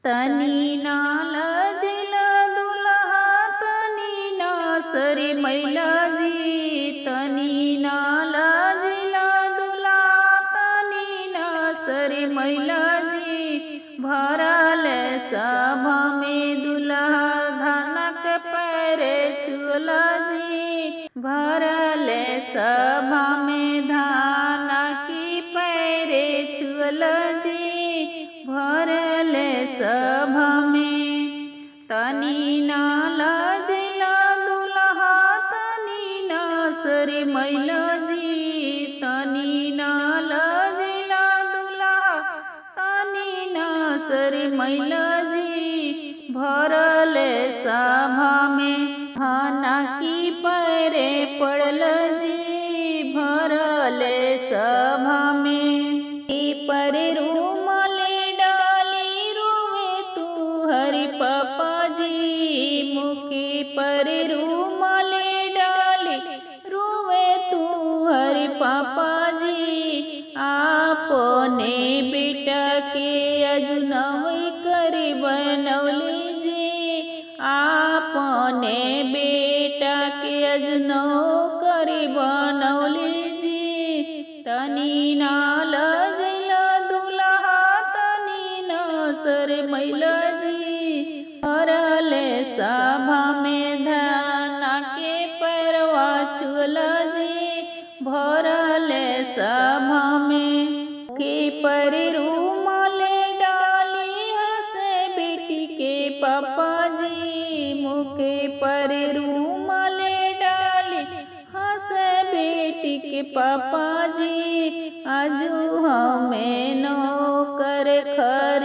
तनी नाल जिला दुल्हा तनी ना सरी मैला जी तनी नाल जिला दुल्हा तनी ना सरी मैला जी भरल सभा में दुल्हा धनक पैरे चुला जी भरल सभा में धान की पैरे चुल जी भरल सभा में तनी नाल जिला दुल्हा तनी ना सरी मैला जी तनी नाल जिला दुल्हा तनी ना सरी मैला जी भरल सभा में खाना की पैरे पड़ल जी भरल सभा में ई परे रूमाले डाली रोवे तू हरि पापा जी मुखी परे रूमाले डाली रोवे तू हरि पापा जी आपने बेटा के अजुनवई करी बनौली जी आपने बेटा के अजनो करी बनौली जी तनी नाल जैला दुल्हा तनी न सर मैला जी भरले सभा में धाना के पैरवा छुअला जी भरले सभा में के पर रूमाले डाली हंसे बेटी के पापा जी मुके पर रूमाले डाली हंसे बेटी के पापा जी आजू हमें नो कर खर